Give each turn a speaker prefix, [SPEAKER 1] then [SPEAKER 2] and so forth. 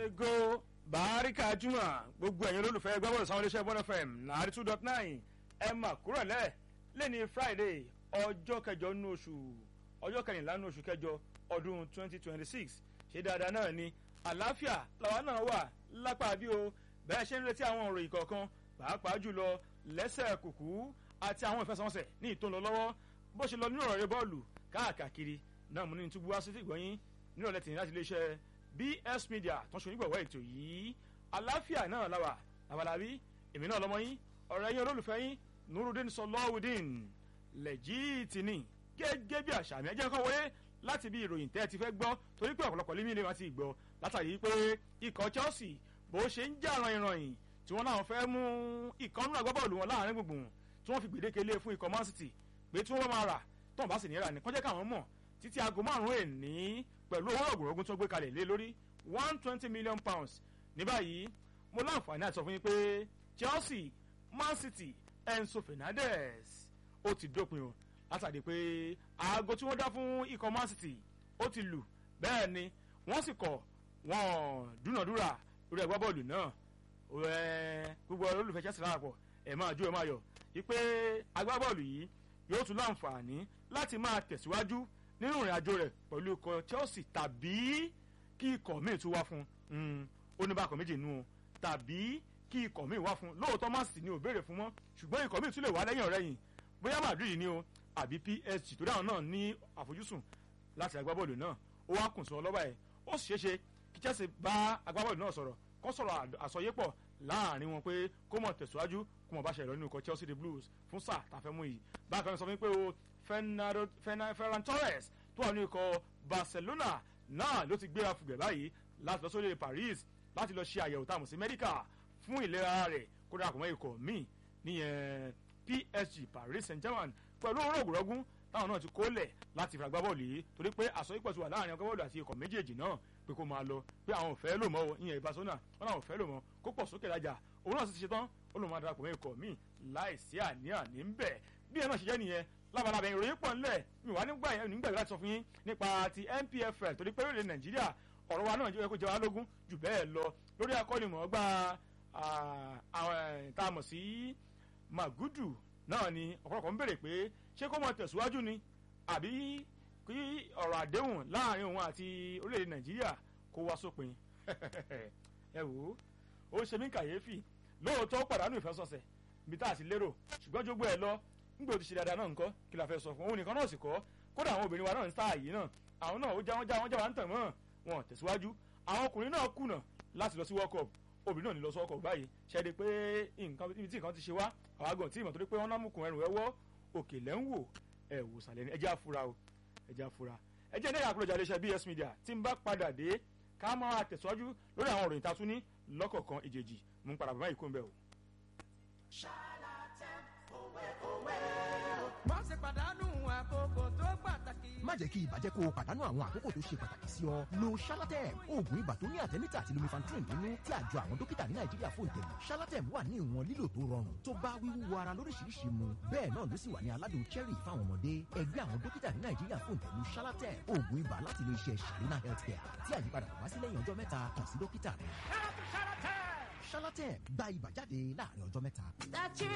[SPEAKER 1] ego barika juma gbogbo ẹ̀yin olólùfẹ́ gbọ́bọ̀lù sáwọn iléeṣẹ́ bọ́n fm nàárí two dot nine ẹ mà kúrò lẹ́ lẹ́ni friday ọjọ́ kẹjọ nínú oṣù ọjọ́ kẹrìnlá nínú oṣù kẹjọ ọdún twenty twenty six ṣé dáadáa náà ni àlàáfíà làwa náà wà lápá bí o bẹ́ẹ̀ ṣe ń retí àwọn òròyìn kọ̀ọ̀kan pàápàá jùlọ lẹ́sẹ̀ kùkú àti àwọn ìfẹsẹ̀wọnsẹ̀ ní ìtòlọ lọ́wọ́ bó ṣe lọ nínú ọ̀rọ̀ rẹ bọ́ọ̀lù káàkiri náà mú ní túbú wá sí ìgbọ̀nyín nínú ọ̀lẹ́tìn láti iléeṣẹ́ bs media tó ń ṣe onígbọ̀wọ́ ètò yìí àlàáfíà náà làwà làbàlàbí èmi náà lọ́mọ yín ọ̀rẹ́ yín olólùfẹ́ yín nurudin sọlọ́wùdín lẹ́jìtì ni gẹ́gẹ́ bí àṣà mi ẹ jẹ́ kó wọlé láti bí ìròyìn tẹ́ ẹ ti fẹ́ gbọ́ torí pé ọ̀pọ̀lọpọ̀ límí ni wọ́n ti gbọ́ látàrí pé ikọ̀ chelsea bó ṣe ń jà ràn ìrànyìn tí wọ́n náà fẹ́ mú ikọ̀ nínú agbábọ́ọ̀lù wọn láàrin gbùngbùn tí wọ́n fi gbèdéke lé fún ikọ̀ man city pé tí wọ́n bá máa rà tó wọn bá sì ní rà ní kọ́jẹ́ káwọn mọ̀ títí aago márùn-ún èní pẹ̀lú owó ọ̀gùnrọ̀gùn tó gbé kalẹ̀ lé lórí one twenty million pounds ní báyìí mo láǹfààní àti sọ fún yín pé chelsea man city enzo fernandez ó ti dópin o látàdé pé aago tí wọ́n dá fún ikọ̀ man city ó ti lù bẹ́ẹ̀ ni wọ́n sì kọ̀ wọ́n dúnàdúrà lórí ẹgbẹ́ bọ́ọ̀lù náà gbogbo olólùfẹ́ chelsea láàpọ̀ ẹ̀ máa jó ẹ̀ máa yọ̀ wípé agbábọ́ọ̀lù yìí yóò tún láǹfààní láti máa tẹ̀síwájú nínú ìrìn àjò rẹ̀ pẹ̀lú ikọ̀ chelsea tàbí kí ikọ̀ míì tún wá fún un oníbàkọ̀ méjì nù o tàbí kí ikọ̀ míì wá fún un lóòótọ́ man city ni ò béèrè fún mọ́ ṣùgbọ́n ikọ̀ míì tún lè wá lẹ́yìn ọ̀rẹ́ yìí bóyá madrid ni o àbí psg tó dáhùn náà ní àfojúsùn láti agbábọ́ọ̀lù náà ó wá kùn sí wọn lọ́ba ẹ̀ ó sì ṣeéṣe kí chelsea bá agbábọ́ọ̀lù náà sọ̀rọ̀ kó sọ̀rọ̀ àsọyépọ̀ láàrin wọn pé kó mọ̀ tẹ̀síwájú kó mọ̀ bá ṣe ìrọ̀lú ikọ̀ chelsea the blues fún sáà tàfẹ́ mú yìí bákan náà sọ fún mi pé o ferran torres tó wà ní ikọ̀ barcelona náà ló ti gbéra fùgbẹ́ báyìí láti lọ sórí paris láti lọ ṣe àyẹ̀wò táàmù sí mẹ́ríkà fún ìlera rẹ̀ kó darapọ̀ mọ́ ikọ̀ míì níyẹn psg paris saint germain pẹ̀lú owó rògbòrògùn táwọn náà ti kólẹ̀ láti fìràgbá bọ́ọ̀lù yìí torí pé àsọyípọ̀ ti wà láàrin ọgbà bọ́ọ̀lù àti ikọ̀ méjèèjì náà pé kó máa lọ pé àwọn ò fẹ́ lò mọ́ ìyẹn ìbásọ́nà wọn náà ò fẹ́ lò mọ́ kó pọ̀ sókè lájà òun náà sì ti ṣetán ó lòun máa darapọ̀ mọ́ ikọ̀ míì láìsí àní-àní ń bẹ̀ bí ẹ náà ṣe jẹ́ nìyẹn labalábẹ́ ìròyìn pọ̀ ńlẹ̀ mi wà nígbà yẹn nígbà láti sọ fún yín nípa ti npfl torí pé orílẹ̀ nàìjíríà ọ̀rọ̀ wa náà jẹ́ kó jẹ́ wá lógún jù bẹ́ẹ̀ lọ lórí akọ́nimọ̀ọ́gbà tá a mọ̀ sí magudu náà ni ọ̀pọ̀lọpọ̀ ń béèrè pé ṣé kó mọ̀ tẹ̀síwájú ni àbí kí ọ̀rọ̀ àdéhùn láàrin òun àti orílẹ̀-èdè nàìjíríà kó wá sópin ẹ wò ó ó ṣe mí kàyéfì lóòótọ́ pàdánù ìfẹsọ̀sẹ̀ ibi tá a ti lérò ṣùgbọ́n jogbo ẹ̀ lọ nígbà tó ti ṣe dáadáa náà nǹkan kí la fẹ́ sọ fún òun nìkan náà sì kọ́ kódà àwọn obìnrin wa náà ń sáà yìí náà àwọn náà ó já wọn já wọn já wọn ń tàn mọ́ wọn tẹ̀síwájú àwọn ọkùnrin náà kùnà láti lọ sí world cup obìnrin náà ní lọ sí world cup báyìí ṣẹ́ni pé nǹkan ibi tí nǹkan ti ṣe wá àwọn àgàn tí ìmọ̀ torí pé wọ́n náà mú kun ẹrù ẹwọ́ òkè lẹ́ ń wò ẹ̀ wò sàlẹ̀ ní ẹjẹ́ àfura o ẹjẹ́ àfura ẹjẹ́ ní àkúrọ̀jà iléeṣẹ́ bs media tí ń bá padà dé ká máa tẹ̀síwájú lórí àwọn òròyìn tatún ní lọ́kọ̀ọ̀kan ìjèjì mú padà bàbá yìí kó ń bẹ̀ o.
[SPEAKER 2] má ṣe pàdánù àkókò tó pàtàkì.
[SPEAKER 3] má jẹ́ kí ibà jẹ́ kó o pàdánù àwọn àkókò tó ṣe pàtàkì sí ọ. lo shalatem oògùn ibà tó ní àtẹ́mítà àti lumifantrin nínú tí àjọ àwọn dókítà ní nàìjíríà fún ìtẹ̀lé. shalatem wà ní ìwọ̀n lílò tó rọrùn tó bá wíwúwo ara lóríṣiríṣi mu. bẹ́ẹ̀ náà ló sì wà ní aládùn cherry fáwọn ọmọdé. ẹgbẹ́ àwọn dókítà ní nàìjíríà fún ìtẹ̀lé shalatem oògùn ibà láti ilé iṣẹ́ sharina healthcare tí àyípadà kò bá sí lẹ́yìn ọjọ́ mẹ́ta kàn sí dókítà rẹ̀. shalatem gba ibà jáde láàrin ọjọ́ mẹ́ta.